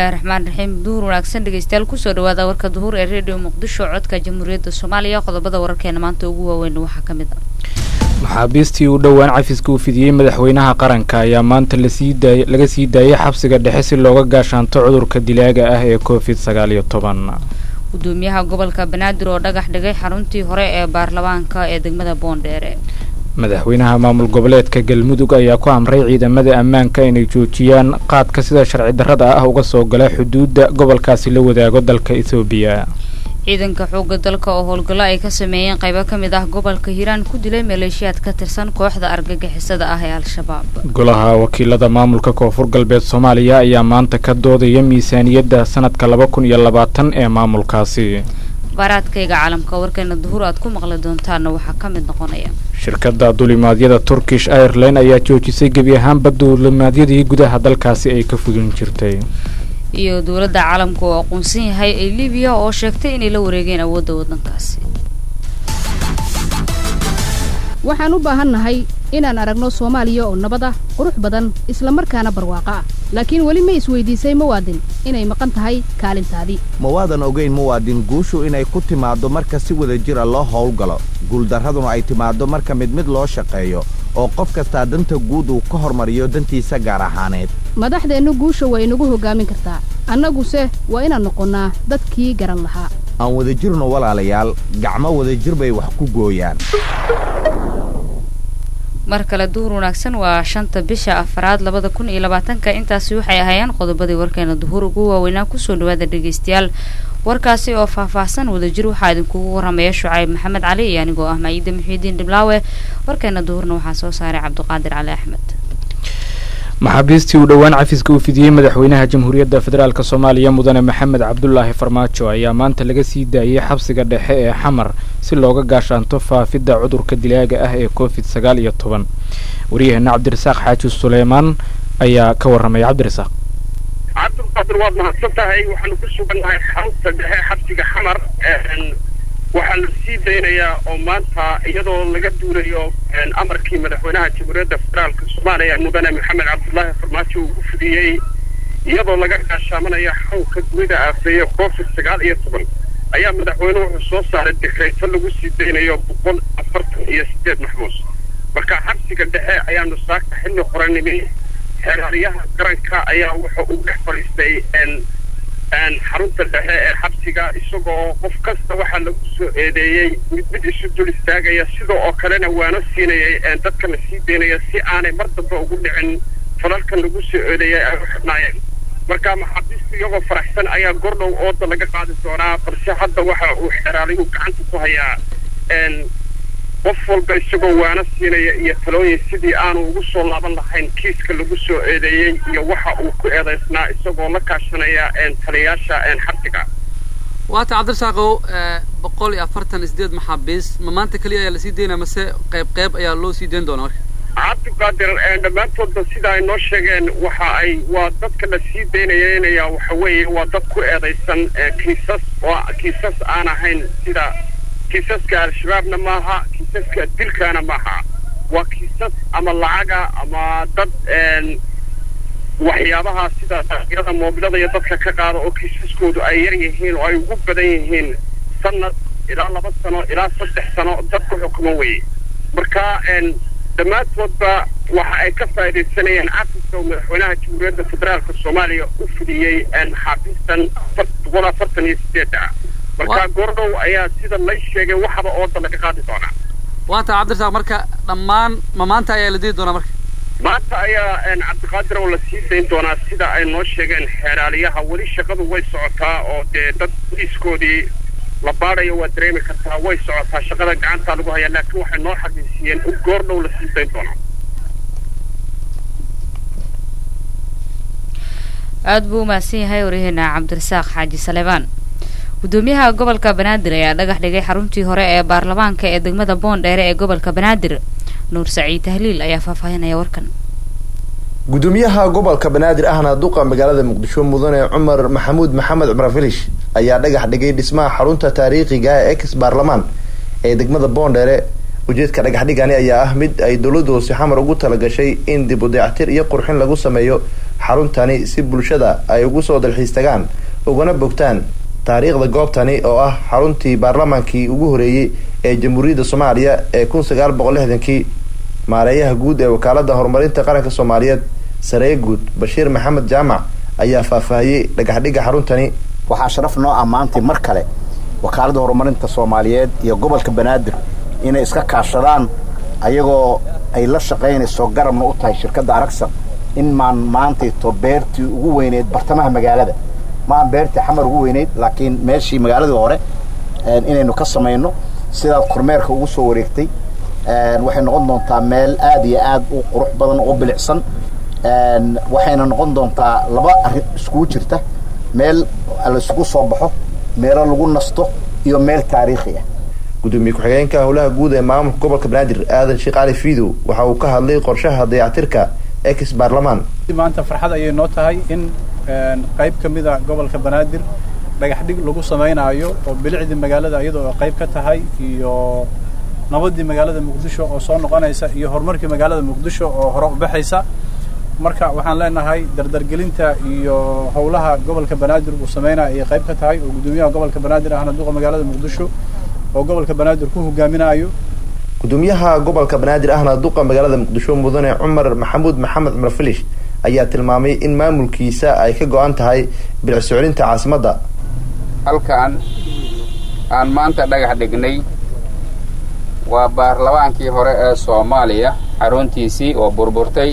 bismillaahi raxmaan raxiim duhur wanaagsan dhegeystayaal kusoo dhawaada warka duhur ee redio muqdisho codka jamhuuriyadda soomaaliya qodobada wararkeena maanta ugu waaweyn waxaa ka mid ah maxaabiistii u dhowaan cafiska uu fidiyey madaxweynaha qaranka ayaa maanta laga sii daayay xabsiga dhexe si looga gaashaanto cudurka dilaaga ah ee covid sagaal iyo toban gudoomiyaha gobolka banaadir oo dhagax dhigay xaruntii hore ee baarlamaanka ee degmada boondheere madaxweynaha maamul goboleedka galmudug ayaa ku amray ciidamada ammaanka inay joojiyaan qaadka sida sharci darrada ah uga soo gala xuduudda gobolkaasi la wadaago dalka ethoobiya ciidanka xoogga dalka oo howlgallo ay ka sameeyeen qaybo ka mid ah gobolka hiiraan ku dilay maleeshiyaad ka tirsan kooxda argagixisada ah ee al-shabaab golaha wakiilada maamulka koonfur galbeed soomaaliya ayaa maanta ka doodaya miisaaniyadda sanadka laba kun iyo labaatan ee maamulkaasi baaraadkayga caalamka warkeena duhur aad ku maqli doontaana waxaa ka mid noqonaya shirkadda dulimaadyada turkish airline ayaa joojisay gebi ahaanba dulimaadyadii gudaha dalkaasi ay ka fudin jirtay iyo dowladda caalamka oo aqoonsan yahay ee libiya oo sheegtay inay la wareegeen awoodda waddankaasi waxaan u baahannahay inaan aragno soomaaliya oo nabad ah qurux badan isla markaana barwaaqo ah laakiin weli ma isweydiisay muwaadin inay maqan tahay kaalintaadii ma waadan ogayn muwaadin guushu inay ku timaaddo marka si wada jira loo howlgalo guuldarraduna ay timaaddo marka mid mid loo shaqeeyo oo qof kastaa danta guud uu ka hormariyo dantiisa gaar ahaaneed madaxdeennu guusha waa inagu hoggaamin kartaa annaguse waa inaan noqonnaa dadkii garan lahaa aan wadajirno walaalayaal gacmo wadajir bay wax ku gooyaan mar kale duhur wanaagsan waa shanta bisha afaraad labada kun iyo labaatanka intaasi waxay ahaayeen qodobadii warkeena duhur ugu waaweynaa kusoo dhawaada dhegeystayaal warkaasi oo faahfaahsan wadajir waxaa idinkugu waramaya shucayb maxamed cali iyo anigoo ah maciida muxiidiin dhiblaawe warkeena duhurna waxaa soo saaray cabdiqaadir cali axmed maxaabiistii uu dhowaan cafiska uu fidiyey madaxweynaha jamhuuriyadda federaalk soomaaliya mudane maxamed cabdulaahi farmaajo ayaa maanta laga sii daayey xabsiga dhexe ee xamar si looga gaashaanto faafidda cudurka dilaaga ah ee covid sagaal iyo toban waryaheena cabdirasaaq xaaji suleymaan ayaa ka warramaya cabdirasaaq cabdulqaadir waad mahadsan tahay waxaanu ku sugannahay xarunta dhexe xabsiga xamar waxaa la sii daynayaa oo maanta iyadoo laga duulayo amarkii madaxweynaha jamhuuriyadda federaalka soomaaliya mudane maxamed cabdulaahi farmaajo uu u fidiyey iyadoo laga gaashaamanaya xanuunka dunida aafeeye covid sagaal iyo toban ayaa madaxweyne wuxuu soo saaray dikreyto lagu sii daynayo boqol afartan iyo sideed maxbuus marka xabsiga dhexe ayaanu saaka xilli qoranimi xeeraryaha qaranka ayaa wuxa uu dhex fadhiistay xarunta dhexe ee xabsiga isagoo qof kasta waxaa lagu soo eedeeyey mid mid isu dul istaagaya sida oo kalena waana siinayay dadka la sii daynaya si aanay mar damba ugu dhicin falalkan lagu soo eedeeyay ay u xidhnaayeen marka maxaabiistu iyagoo faraxsan ayaa gordhow ooda laga qaadi doonaa balse hadda waxa uu xeraaliyu gacanta ku hayaa qof walba isagoo waana siinaya iyo talooyin sidii aanu ugu soo laaban lahayn kiiska lagu soo eedeeyey iyo waxa uu ku eedaysnaa isagoo la kaashanaya taliyayaasha xabsiga waata cabdirasaaqow boqol iyo afartan iyo sideed maxaabiis ma maanta keliya ayaa lasii daynaya mase qayb qayb ayaa loo sii dayn doonaa marka cabdiqaadir dhammaantoodba sida ay noo sheegeen waxa ay waa dadka la sii daynayeynaya waxa weeye waa dad ku eedaysan kiisas oo kiisas aan ahayn sida kiisaska al-shabaabna maaha kiisaska dilkaana maaha waa kiisas ama lacaga ama dad waxyaabaha sida daaqyada moobilada iyo dadka ka qaada oo kiisaskoodu ay yar yihiin oo ay ugu badan yihiin sanad ilaa laba sano ilaa saddex sano dad ku xukumo weye marka dhammaantoodba waxa ay ka faaidaysanayeen cafiska uu madaxweynaha jamhuuriyadda federaalka soomaaliya u fidiyey maxaabiistan boqol afartan iyo sideedda marka goordhow ayaa sida lay sheegay waxaba ooda laga qaadi doonaa waata cabdirasaaq marka dhammaan ma maanta ayaa la dii doonaa marka maanta ayaa cabdiqaadir oo la sii dayn doonaa sida ay noo sheegeen xeeraaliyaha weli shaqadu way socotaa oo dee dad boliiskoodii la baadayo waa dareemi kartaa way socotaa shaqada gacantaa lagu hayaa laakiin waxay noo xaqiijiyeen in goordhow la sii dayn doonaa aada buu umahadsan yahay waryaheena cabdirasaaq xaaji saleebaan gudoomiyaha gobolka banaadir ayaa dhagax dhigay xaruntii hore ee baarlamaanka ee degmada boondheere ee gobolka banaadir nuur saciid tahliil ayaa faahfaahinaya warkan gudoomiyaha gobolka banaadir ahna duqa magaalada muqdisho mudane cumar maxamuud maxamed cumar filish ayaa dhagax dhigay dhismaha xarunta taariikhiga ee ex baarlamaan ee degmada boondheere ujeedka dhagaxdhigani ayaa ah mid ay dowladda hoose xamar ugu talagashay in dib u dayactir iyo qurxin lagu sameeyo xaruntani si bulshada ay ugu soo dalxiis tagaan ugana bogtaan taariikhda goobtani oo ah xaruntii baarlamaankii ugu horeeyey ee jamhuuriyadda soomaaliya ee kun sagaal boqol lixdankii maareeyaha guud ee wakaalada horumarinta qaranka soomaaliyeed saree guud bashiir maxamed jaamac ayaa faahfaahiyey dhagaxdhigga xaruntani waxaa sharaf noo ah maantay mar kale wakaaladda horumarinta soomaaliyeed iyo gobolka banaadir inay iska kaashadaan ayagoo ay la shaqaynayso garabna u tahay shirkadda aragsan in maan maantayto beertii ugu weyneyd bartamaha magaalada maan beertii xamar ugu weyneyd laakiin meeshii magaaladii hore inaynu ka samayno sidaad kormeerka ugu soo wareegtay waxay noqon doontaa meel aad iyo aad u qurux badan oo bilicsan waxayna noqon doontaa laba arrin iskugu jirta meel la isugu soo baxo meelo lagu nasto iyo meel taariikhi ah gudoomiye ku-xigeenka howlaha guud ee maamulka gobolka banaadir aadan sheekh cali fiidow waxa uu ka hadlay qorshaha dayactirka ex baarlamaan maanta farxad ayay noo tahay in qayb ka mida gobolka banaadir dhagax dhig lagu samaynaayo oo bilicdii magaalada iyadoo qayb ka tahay iyo nabadii magaalada muqdisho oo soo noqonaysa iyo horumarkii magaalada muqdisho oo hore u baxaysa marka waxaan leenahay dardargelinta iyo howlaha gobolka banaadir uu sameynaya ayay qayb ka tahay oo guddoomiyaha gobolka banaadir ahna duqa magaalada muqdisho oo gobolka banaadir ku hogaaminayo gudoomiyaha gobolka banaadir ahna duqa magaalada muqdisho mudane cumar maxamuud maxamed cumar filish ayaa tilmaamay in maamulkiisa ay ka go-an tahay bilic soclinta caasimadda halkan aan maanta dhagax dhignay waa baarlamaankii hore ee soomaaliya xaruntiisii oo burburtay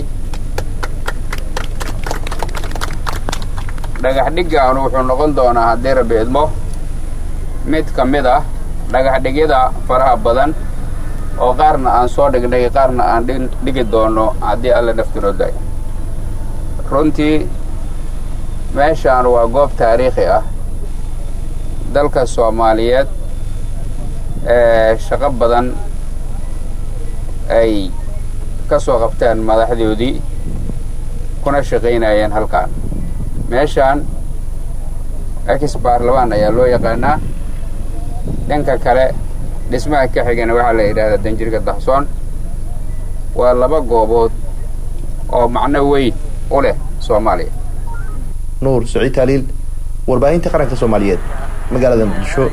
dhagax dhiggaanu wuxuu noqon doonaa haddii rabbi idmo mid ka mid ah dhagaxdhigyada faraha badan oo qaarna aan soo dhignay qaarna aan dhigi doono haddii alla naftinoo day runtii meeshaan waa goob taariikhi ah dalka soomaaliyeed ee shaqo badan ay ka soo qabteen madaxdoodii kuna shaqaynayeen halkaan meeshaan ex baarlamaan ayaa loo yaqaanaa dhanka kale dhismaha ka xigana waxaa la yidhahdaa danjirka daxsoon waa laba goobood oo macno weyn u leh soomaaliya nuur saciid taaliil warbaahinta qaranka soomaaliyeed magaalada muqdisho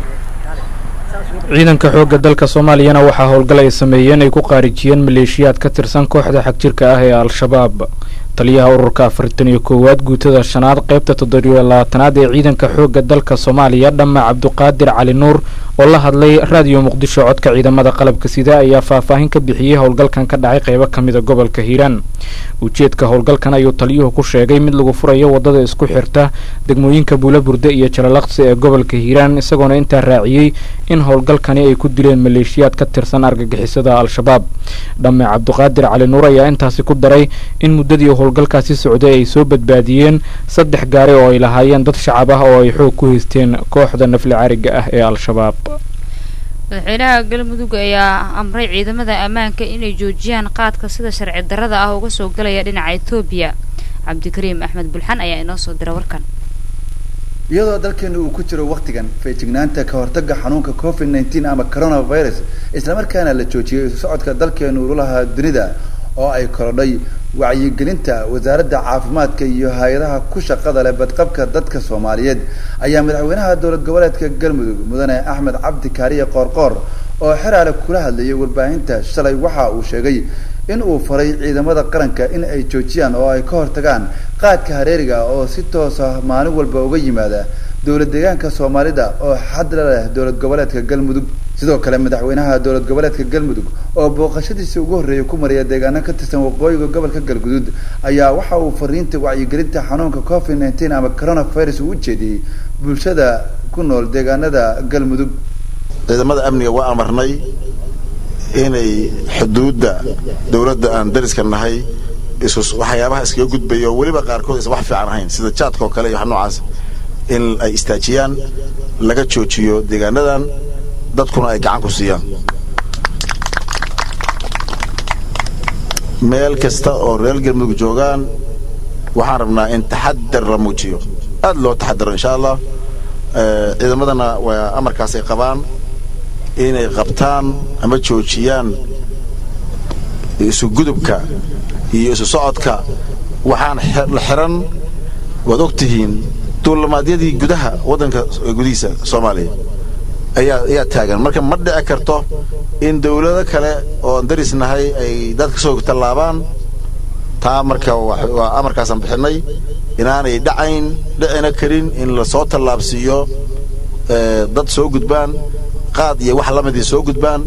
ciidanka xoogga dalka soomaaliyana waxaa howlgal ay sameeyeen ay ku qaarijiyeen maleeshiyaad ka tirsan kooxda xagjirka ah ee al-shabaab taliyaha ururka afartan iyo koowaad guutada shanaad qaybta toddobiyo labaatanaad ee ciidanka xoogga dalka soomaaliya dhamma cabduqaadir cali nuur oo la hadlay raadiyo muqdisho codka ciidamada qalabka sida ayaa faahfaahin ka bixiyey howlgalkan ka dhacay qaybo ka mida gobolka hiiraan ujeedka howlgalkan ayuu taliyuhu ku sheegay mid lagu furayo waddada isku xirta degmooyinka buulaburde iyo jalalaqsi ee gobolka hiiraan isagoona intaa raaciyey in howlgalkani ay ku dileen maleeshiyaad ka tirsan argagixisada al-shabaab dhamme cabduqaadir cali nuur ayaa intaasi ku daray in muddadii howlgalkaasi socday ay soo badbaadiyeen saddex gaari oo ay lahaayeen dad shacab ah oo ay xoog ku haysteen kooxda nafli cariga ah ee al-shabaab madaxweynaha galmudug ayaa amray ciidamada ammaanka inay joojiyaan qaadka sida sharci darrada ah uga soo galaya dhinaca etoobiya cabdikariim axmed bulxan ayaa inoo soo dira warkan iyadoo dalkeenu uu ku jiro wakhtigan feejignaanta ka hortagga xanuunka covid nneteen ama coronavirus islamarkaana la joojiyay isu socodka dalkeenu ululaha dunida oo ay korodhay wacyigelinta wasaaradda caafimaadka iyo hay-adaha ku shaqada leh badqabka dadka soomaaliyeed ayaa madaxweynaha dowlad goboleedka galmudug mudane axmed cabdi kaariye qoorqoor oo xeraale kula hadlayay warbaahinta shalay waxa uu sheegay in uu faray ciidamada qaranka in ay joojiyaan oo ay ka hortagaan qaadka hareeriga oo si toos ah maalin walba uga yimaada dowlad deegaanka soomaalida oo xadla leh dowlad goboleedka galmudug sidoo kale madaxweynaha dowlad goboleedka galmudug oo booqashadiisii ugu horreeyay ku mariya deegaano ka tirsan waqooyiga gobolka galguduud ayaa waxa uu fariinta wacyigelinta xanuunka covid nneteen ama coronavirus uu ujeediyey bulshada ku nool deegaanada galmudug ciidamada amniga waa amarnay inay xuduudda dowladda aan dariska nahay waxyaabaha iskaga gudbayo weliba qaarkood aysan wax fiican ahayn sida jaadka oo kale iyo wax noocaas in ay istaajiyaan laga joojiyo deegaanadan dadkuna ay gacan ku siiyaan meel kasta oo reer galmudug joogaan waxaan rabnaa in taxadar la muujiyo aad loo taxadaro insha allah ciidamadana waa amarkaas ay qabaan inay qabtaan ama joojiyaan isu gudubka iyo isu socodka waxaan la xiran waad og tihiin duulamaadyadii gudaha waddanka gudihiisa soomaaliya ayaa ayaa taagan marka ma dhici karto in dawlado kale oon darisnahay ay dadka soo tallaabaan taa marka waa amarkaasaan bixinay inaanay dhacayn dhicina karin in lasoo tallaabsiiyo dad soo gudbaan qaad iyo wax lamidii soo gudbaan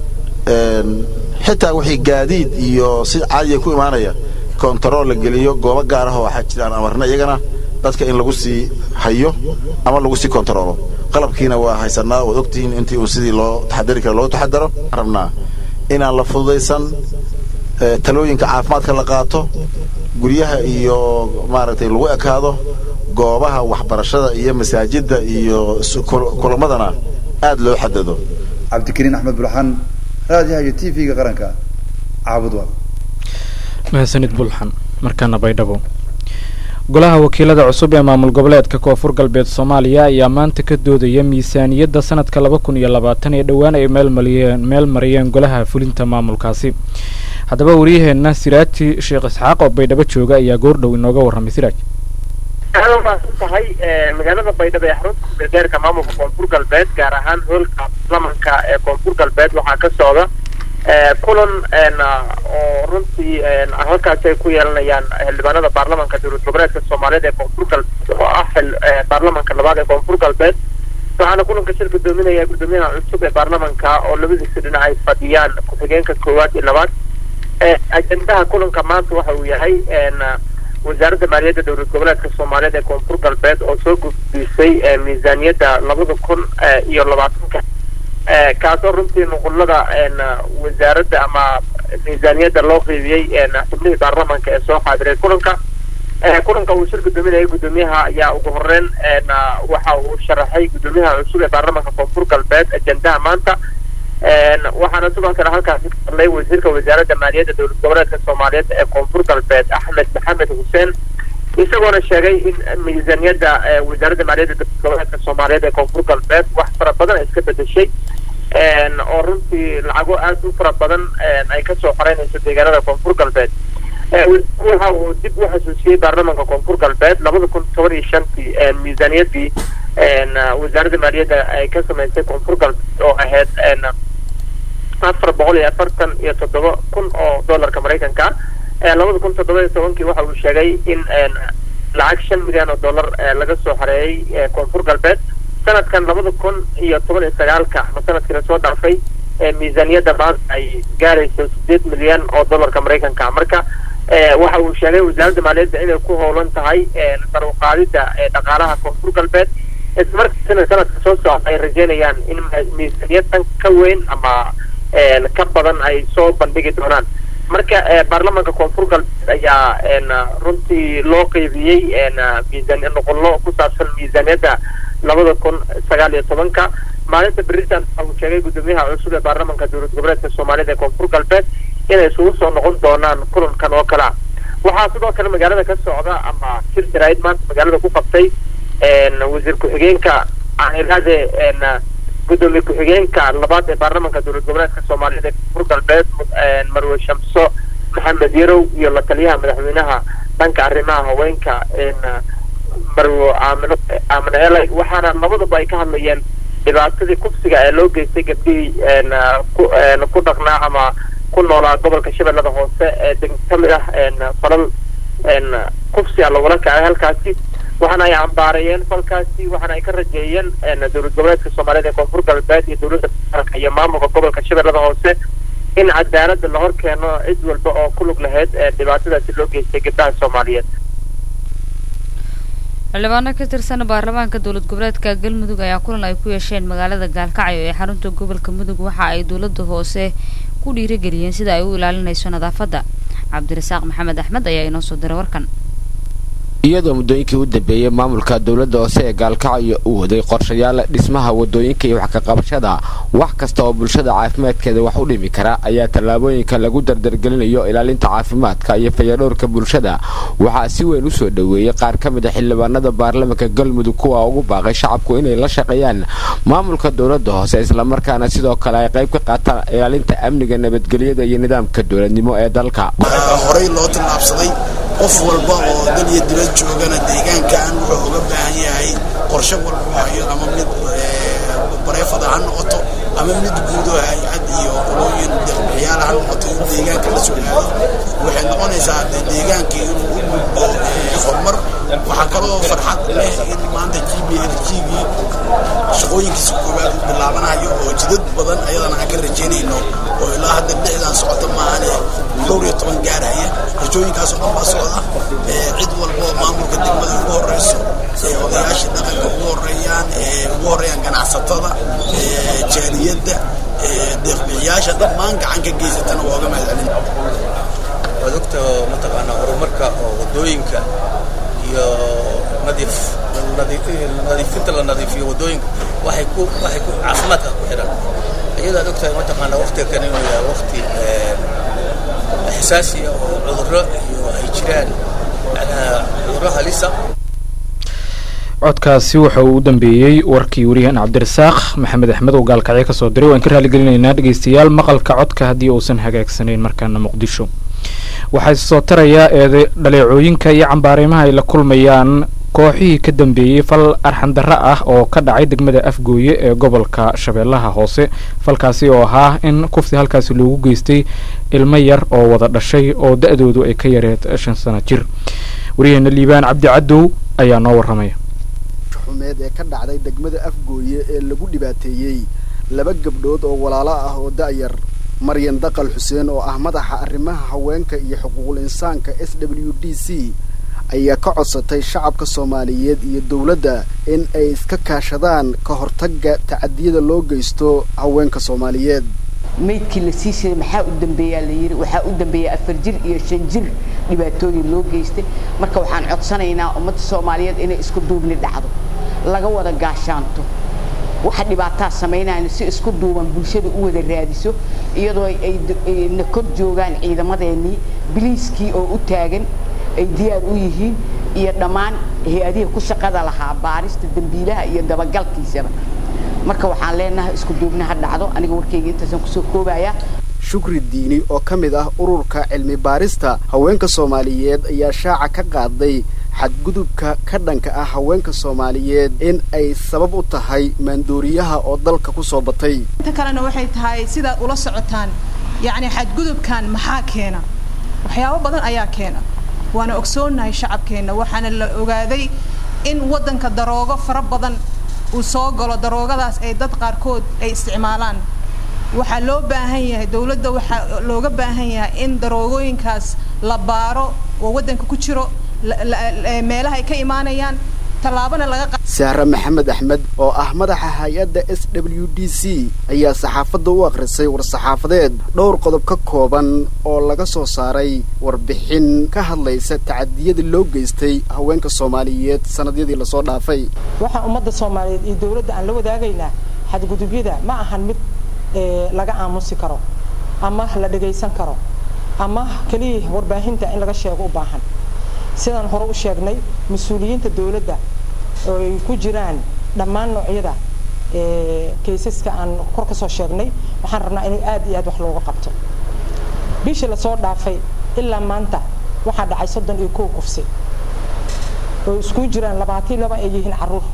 xitaa wixii gaadiid iyo si caadiya ku imaanaya kontarool la geliyo goobo gaar ah oo waxaa jiraan amarna iyagana dadka in lagu sii hayo ama lagu sii kontaroolo qalabkiina waa haysanaa waad ogtihiin intii uu sidii loo taxadari kara loo taxadaro rabnaa inaan la fududaysan talooyinka caafimaadka la qaato guryaha iyo maaragtay lagu ekaado goobaha waxbarashada iyo masaajidda iyo kulamadana aad loo xadado cabdikariin axmed bulxan raadiyaha iyo t v-ga qaranka caabud waa mahadsanid bulxan markaana baydhabo golaha wakiilada cusub ee maamul goboleedka koonfur galbeed soomaaliya ayaa maanta ka doodaya miisaaniyadda sanadka laba kun iyo labaatan ee dhowaan ay meelmariyeen meel mariyeen golaha fulinta maamulkaasi haddaba wariyaheenna siraaji sheekh isxaaq oo baydhabo jooga ayaa goordhow inooga warramay siraaj aad umaasan tahay magaalada baydhabo ee xarunta kubeedeerka maamulka koonfur galbeed gaar ahaan hoolka baarlamanka ee koonfur galbeed waxaa ka socda kulan oo runtii halkaasi ay ku yeelanayaan xildhibaanada baarlamanka dowlad goboleedka soomaaliyeed ee koonfur galbeed oo ah baarlamanka labaad ee koonfur galbeed waxaana kulanka shir gudoominaya gudoomiyaha cusub ee baarlamanka oo labadiisa dhinac ay fadhiyaan ku-xigeenka koowaad iyo labaad ajendaha kulanka maanta waxa uu yahay wasaaradda maaliyadda dowlad goboleedka soomaaliyeed ee koonfur galbeed oo soo gudbisay miisaaniyadda labada kun iyo labaatanka kaasoo runtii nuqulada wasaaradda ama miisaaniyadda loo qeybiyey xubnihii baarlamanka ee soo xaadiray kulanka kulanka uu shir gudoominayay gudoomiyaha ayaa ugu horeyn waxa uu sharaxay gudoomiyaha cusub ee baarlamanka koonfur galbeed ajendaha maanta waxaana sidoo kale halkaasi ka hadlay wasiirka wasaaradda maaliyadda dowlad goboleedka soomaaliyeed ee koonfur galbeed axmed maxamed xuseen isagoona sheegay in miisaaniyadda wasaaradda maaliyadda dowlad goboleedka soomaaliyeed ee koonfur galbeed wax fara badan ay iska bedeshay oo runtii lacago aad u fara badan ay kasoo xoreynayso deegaanada koonfur galbeed waxa uu dib u xasuusiyey baarlamanka koonfur galbeed labada kun toban iyo shantii miisaaniyaddii wasaaradda maaliyadda ay ka samaysay koonfur galbeed oo ahayd afar boqol iyo afartan iyo toddoba kun oo dollarka maraykanka labada kun toddoba iyo tobankii waxa uu sheegay in lacag shan milyan oo dollar laga soo xoreeyey koonfur galbeed sanadkan labada kun iyo toban iyo sagaalka ama sanadkii lasoo dhaafay miisaaniyadda maanta ay gaarayso sideed milyan oo dollarka maraykanka marka waxa uu sheegay wasaaradda maaliyadda inay ku howlan tahay sarwaqaadida dhaqaalaha koonfur galbeed islamarkaasina sanadka soo socda ay rajeynayaan in miisaaniyaddan ka weyn ama ka badan ay soo bandhigi doonaan marka baarlamanka koonfur galbeed ayaa runtii loo qeybiyey miisaan nuqullo ku saabsan miisaaniyadda labada kun sagaal iyo tobanka maalinta beritan waxa uu sheegay gudoomiyaha cusub ee baarlamanka dowlad goboleedka soomaaliyed ee koonfur galbeed inay isugu soo noqon doonaan kulankan oo kale ah waxaa sidoo kale magaalada ka socda ama shir jaraa'id maanta magaalada ku qabtay wasiir ku-xigeenka aaniraade gudoomiye ku-xigeenka labaad ee baarlamanka dowlad goboleedka soomaaliyeed ee koonfur galbeed marwe shamso maxamed yarow iyo la taliyaha madaxweynaha dhanka arrimaha haweenka marwo aamino aamino elay waxaana labadaba ay ka hadlayeen dhibaatadii kufsiga ee loo geystay gabdhihii ku dhaqnaa ama ku noolaa gobolka shabeellada hoose ee ka mid ah falal kufsiga lagula kacay halkaasi waxaana ay cambaareeyeen falkaasi waxaana ay ka rajeeyeen dowlad goboleedka soomaaliyeed ee koonfur galbeed iyo dowladda federaalka iyo maamulka gobolka shabeellada hoose in cadaaladda la hor keeno cid walba oo ku lug lahayd dhibaatadaasi loo geystay gabdhaha soomaaliyeed xildhibaano ka tirsan baarlamaanka dowlad goboleedka galmudug ayaa kulan ay ku yeesheen magaalada gaalkacyo ee xarunta gobolka mudug waxa ay dowladda hoose ku dhiirigeliyeen sida ay u ilaalinayso nadaafadda cabdirasaaq maxamed axmed ayaa inoo soo diray warkan iyadoo muddooyinkii u dambeeyey maamulka dowladda hoose ee gaalkacyo uu waday qorshayaal dhismaha wadooyinka iyo wax ka qabashada wax kasta oo bulshada caafimaadkeeda wax u dhimi kara ayaa tallaabooyinka lagu dardargelinayo ilaalinta caafimaadka iyo fayadhowrka bulshada waxaa si weyn u soo dhoweeyey qaar ka mid a xildhibaanada baarlamanka galmudug kuwa ugu baaqay shacabku inay la shaqeeyaan maamulka dowladda hoose islamarkaana sidoo kale ay qayb ka qaataan ilaalinta amniga nabadgelyada iyo nidaamka dowladnimo ee dalka horey loo tillaabsaday qof walba oo dal iyo dibad joogana deegaankan wuxuu uga baahan yahay qorshe walba u hayo ama mid bareefada ha noqoto ama mid guudo hay-ad iyo qolooyin deeqbixiyaal ha noqoto in deegaanka la soo aado waxay noqonaysaa deegaankii inuu u gudbo horumar waxaa kaloo farxad leh in maanta g b l g-gii shaqooyinkiisa koowaad u bilaabanayo oo jidad badan ayadana aan ka rajaynayno oo ilaa hadda lixdan socota maahane dhowr iyo toban gaarhaya rajooyinkaasoo dhan baa socda cid walba oo maamulka degmada ugu horeyso odayaasha dhaqanka ugu horeeyaan ugu horeeyaan ganacsatada jaaliyadda deeqbixiyaasha dhammaan gacan ka geysatana waa uga mahadcelin waad ogta mataqaanaa horumarka oo wadooyinka iyo nadiif nadiifinta la nadiifiyo wadooyinka waxay ku waxay ku caafimaadka ku xidhan iyadaad ogtahay mataqaanaa waqtiga kan inuu yahay waqti xasaasi ah oo cudurro iyo ay jiraan macnaha cudurro halisa codkaasi waxa uu u dambeeyey warkii wariyahan cabdirasaaq maxamed axmed oo gaalkacyo kasoo diray waan ka raaligelinaynaa dhegeystayaal maqalka codka haddii uusan hagaagsanayn markaana muqdisho waxaa soo tarayaa eede dhaleecooyinka iyo cambaarimaha ay la kulmayaan kooxihii ka dambeeyey fal arxandarro ah oo ka dhacay degmada afgooye ee gobolka shabeellaha hoose falkaasi oo ahaa in kufti halkaasi loogu geystay ilmo yar oo wada dhashay oo da-doodu ay ka yareed shan sano jir waryaheena liibaan cabdi cadow ayaa noo warramaya xumeed ee ka dhacday degmada afgooye ee lagu dhibaateeyey laba gabdhood oo walaalo ah oo da'yar maryan daqal xuseen oo ah madaxa arrimaha haweenka iyo xuquuqul insaanka s w d c ayaa ka codsatay shacabka soomaaliyeed iyo dowladda in ay iska kaashadaan ka hortagga tacadiyada loo geysto haweenka soomaaliyeed maydkii la sii shiray maxaa u dambeeyaa la yidhi waxaa u dambeeya afar jir iyo shan jir dhibaatooyin loo geystay marka waxaan codsanaynaa ummadda soomaaliyeed inay isku duubni dhacdo laga wada gaashaanto waxa dhibaataa samaynayna si isku duuban bulshada u wada raadiso iyadoo ay na kor joogaan ciidamadeenii biliiskii oo u taagan ay diyaar u yihiin iyo dhammaan hay-adihii ku shaqada lahaa baarista dembiilaha iyo dabagalkiisaba marka waxaan leenahay isku duubni ha dhacdo aniga warkayga intaasaan kusoo koobayaa shukri diini oo ka mid ah ururka cilmi baarista haweenka soomaaliyeed ayaa shaaca ka qaaday xadgudubka ka dhanka ah haweenka soomaaliyeed in ay sabab u tahay maandooriyaha oo dalka ku soo batay inta kalena waxay tahay sidaad ula socotaan yacni xadgudubkan maxaa keena waxyaabo badan ayaa keena waana ogsoonnahay shacabkeenna waxaana la ogaaday in waddanka daroogo fara badan uu soo galo daroogadaas ay dad qaarkood ay isticmaalaan waxaa loo baahan yahay dowladda waxaa looga baahan yahay in daroogooyinkaas la baaro oo waddanka ku jiro meelaha ay ka imaanayaan tallaabana laga sahre maxamed axmed oo ah madaxa hay-adda s w d c ayaa saxaafadda u akhrisay war-saxaafadeed dhowr qodob ka kooban oo laga soo saaray warbixin ka hadlaysa tacadiyadii loo geystay haweenka soomaaliyeed sannadyadii lasoo dhaafay waxaan ummadda soomaaliyeed iyo dowladda aan la wadaagaynaa xadgudubyada ma ahan mid laga aamusi karo ama la dhagaysan karo ama keliya warbaahinta in laga sheego u baahan sidaan hore u sheegnay mas-uuliyiinta dowladda oo ay ku jiraan dhammaan noocyada kaysaska aan kor ka soo sheegnay waxaan rabnaa in aad iyo aad wax looga qabto bishii lasoo dhaafay ilaa maanta waxaa dhacay soddon iyo kow kufsi oo isku jiraan labaatan laba ay yihiin caruur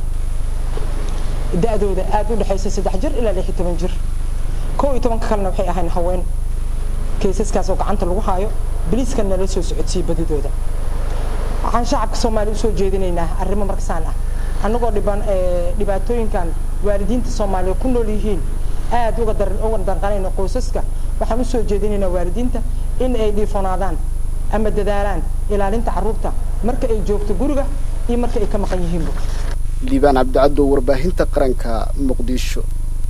da-dooda aad u dhexaysa saddex jir ilaa lix iyo toban jir kow iyo tobanka kalena waxay ahayn haween kaysaskaas oo gacanta lagu haayo biliiska nala soo socodsiiye badidooda waxaan shacabka soomaaliya usoo jeedinaynaa arrimo markasaan ah annagoo dhiban dhibaatooyinkan waalidiinta soomaaliya ku nool yihiin aad uga dar uga danqanayna qoysaska waxaan usoo jeedinaynaa waalidiinta in ay dhiifonaadaan ama dadaalaan ilaalinta carruurta marka ay joogto guriga iyo marka ay ka maqan yihiinba liibaan cabdicaddow warbaahinta qaranka muqdisho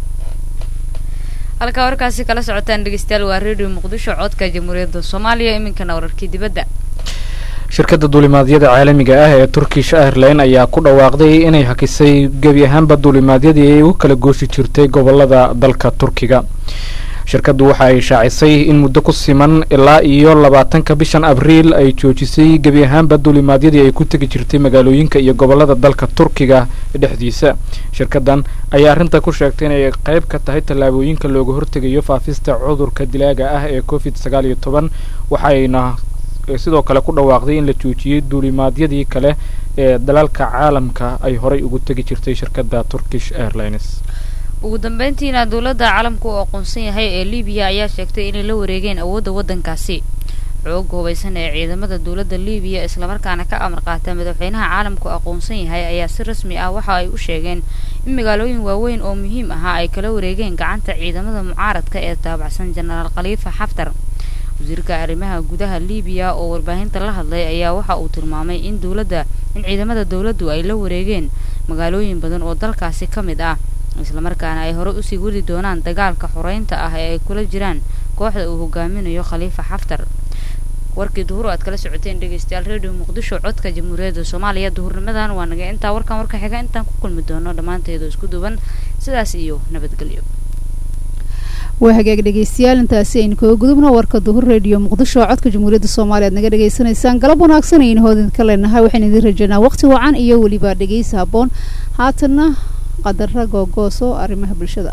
halkaa warkaasi kala socotaan dhegeystayaal waa redio muqdisho codka jamhuuriyadda soomaaliya iminkana wararkii dibadda shirkadda duulimaadyada caalamiga ah ee turkish airline ayaa ku dhawaaqday inay hakisay gebi ahaanba duulimaadyadii ay u kala gooshi jirtay gobolada dalka turkiga shirkaddu waxa ay shaacisay in muddo ku siman ilaa iyo labaatanka bishan abriil ay joojisay gebi ahaanba duulimaadyadii ay ku tegi jirtay magaalooyinka iyo gobolada dalka turkiga dhexdiisa shirkaddan ayaa arrinta ku sheegtay inay qayb ka tahay tallaabooyinka looga hortegayo faafista cudurka dilaaga ah ee covid sagaal iyo toban waxayna sidoo kale ku dhawaaqday in la joojiyey duulimaadyadii kale ee dalalka caalamka ay horay ugu tegi jirtay shirkadda turkish airlines ugu dambeyntiina dowladda caalamka uu aqoonsan yahay ee libiya ayaa sheegtay inay la wareegeen awoodda waddankaasi xooga hubaysan ee ciidamada dowladda libiya islamarkaana ka amar qaata madaxweynaha caalamku aqoonsan yahay ayaa si rasmi ah waxa ay u sheegeen in magaalooyin waaweyn oo muhiim ahaa ay kala wareegeen gacanta ciidamada mucaaradka ee taabacsan jenaraal khaliifa xaftar wasiirka arrimaha gudaha libiya oo warbaahinta la hadlay ayaa waxa uu tilmaamay in dowladda in ciidamada dowladdu ay la wareegeen magaalooyin badan oo dalkaasi ka mid ah islamarkaana ay hore usii wadi doonaan dagaalka xoreynta ah ee ay kula jiraan kooxda uu hogaaminayo khaliifa xaftar warkii duhur aad kala socoteen dhegeystayaal redio muqdisho codka jamhuuriyadda soomaaliya duhurnimadan waa naga intaa warkan warka xiga intaan ku kulmi doono dhammaanteedu isku duban sidaas iyo nabadgelyo waa hagaag dhegeystayaal intaasi aynu kaga gudubno warka duhur redio muqdisho codka jamhuuriyadda soomaaliya aad naga dhegeysanaysaan galab wanaagsan aynu hoodinka leenahay waxaan idin rajaynaa waqti wacan iyo weliba dhegeysi habboon haatanna qadara googooso arrimaha bulshada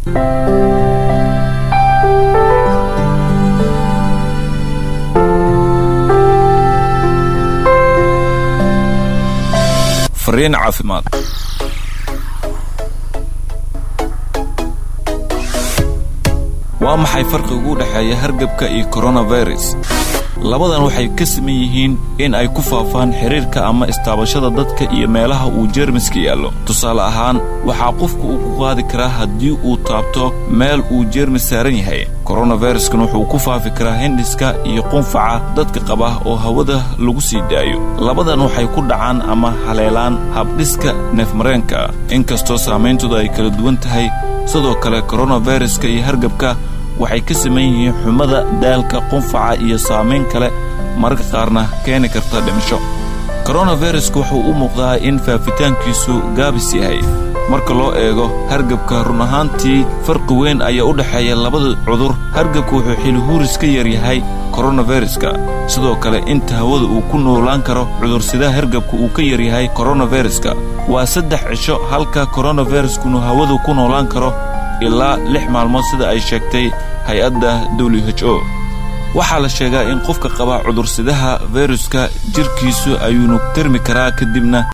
fariin caafimaad waa maxay farqiga u dhexeeya hargabka iyo koronafirus labadan waxay ka siman yihiin in ay ku faafaan xidhiirka ama istaabashada dadka iyo meelaha uu jeermiska yaallo tusaale ahaan waxaa qofku uu ku qaadi karaa haddii uu taabto meel uu jeermis saaran yahay koronafiruskan wuxuu ku faafi karaa hindhiska iyo qunfaca dadka qaba oo hawada lagu sii daayo labadan waxay ku dhacaan ama haleelaan habdhiska neefmareenka inkastoo saammayntooda ay kala duwan tahay sidoo kale koronaviruska iyo hargabka waxay ka saman yihiin xumada daalka qunfaca iyo saamayn kale mararka qaarna keeni karta dhimasho koronavirusku wuxuu u muuqdaa in faafitaankiisu gaabis yahay marka loo eego hargabka run ahaantii farqi weyn ayaa u dhexeeya labada cudur hargabka wuxuu xilihuuris ka yar yahay koronaviruska sidoo kale inta hawada uu ku noolaan karo cudursidaha hargabka uu ka yar yahay koronaviruska waa saddex cisho halka koronaviruskunu hawadu ku noolaan karo ilaa lix maalmood sida ay sheegtay hay-adda w h o waxaa la sheegaa in qofka qaba cudursidaha viruska jirkiisu ayuunu termi karaa kadibna